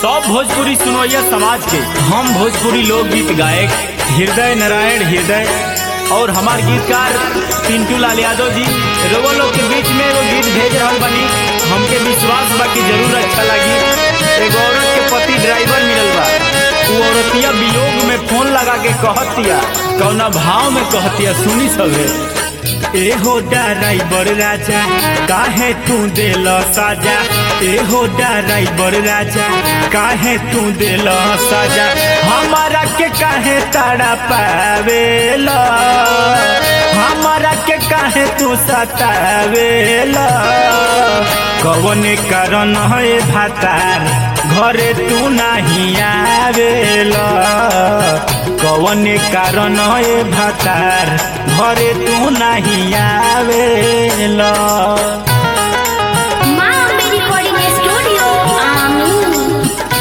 सब भोजपुरी सुनोइया समाज के हम भोजपुरी लोकगीत गायक हृदय नारायण हृदय और हमार गीतकार पिंटू लाल यादव जी रोवा लोग के बीच में एगो गीत भेज रहल बनी हमके विश्वास बा कि जरूर अच्छा लगी एगो औरत के पति ड्राइवर मिलल बा उ औरतिया वियोग में फोन लगा के कहतिया कौना भाव में कहतिया सुनी सभे एहो ड्राइवर राजा काहे तू देल साजा एहो ड्राइवर राजा काहे तू देल साजा हमारा के काहे ताड़ा पावेला हमारा के काहे तू सतावेला कौन कारण है भातार घरे तू नहीं आवेला कौन कारण है भातार घरे तू नहीं आवेला माँ अम्बे रिकॉर्डिंग स्टूडियो आमीन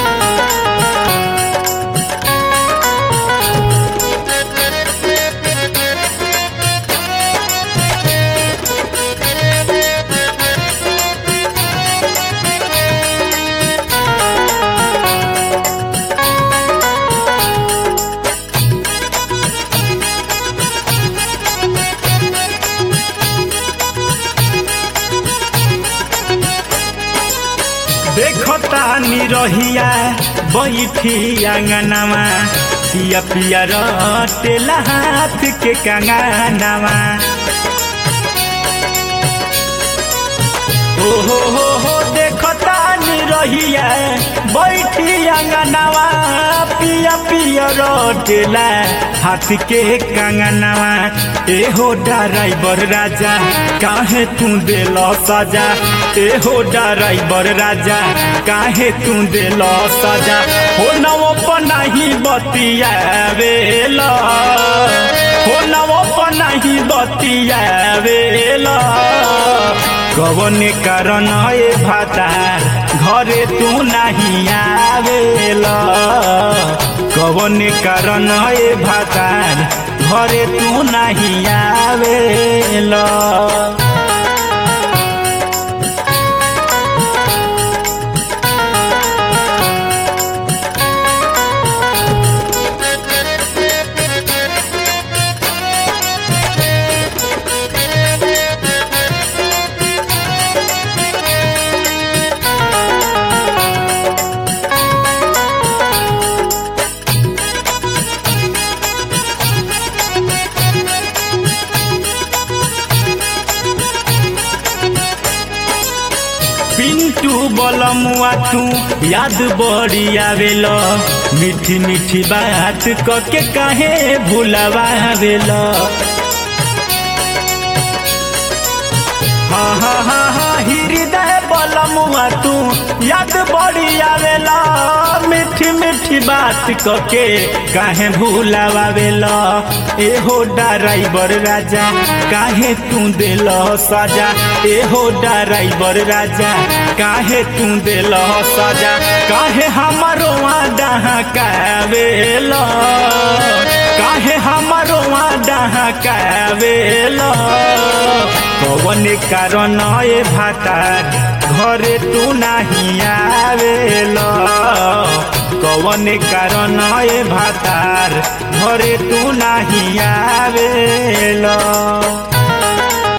देखता निरहिया बैठी आंगनवा पिया पिया रटेला हाथ के कंगनवा ओ हो हो हो देखता निरहिया बैठी आंगनवा पिया पिया रटेला हाथ के कंगनवा एहो ड्राइवर राजा काहे तू देल सजा एहो ड्राइवर राजा काहे तू देल सजा हो नवो पनाही बतियावेला हो नवो पनाही बतियावेला कवन कारण ए भातार घरे तू नहीं आवेला कवन कारण ए भातार घरे तू नहीं आवेला पिंटू बलमुआ तू याद बड़ी आवेल मीठी मीठी बात क के काहे भुलावेला हाँ हाँ हाँ हाँ हृदय बलमुआ तू याद बड़ी आवेला मीठी मीठी बात क के काहे भुलावेला एहो ड्राइवर राजा काहे तू दिल सजा एहो ड्राइवर राजा काहे तू दिल सजा काहे हमारो डहा कावेला काहे हमारो डहा कावेला कवन कारण ए भातार घरे तू नहीं आवेला कवन कारण ए भातार घरे तू नहीं आवेला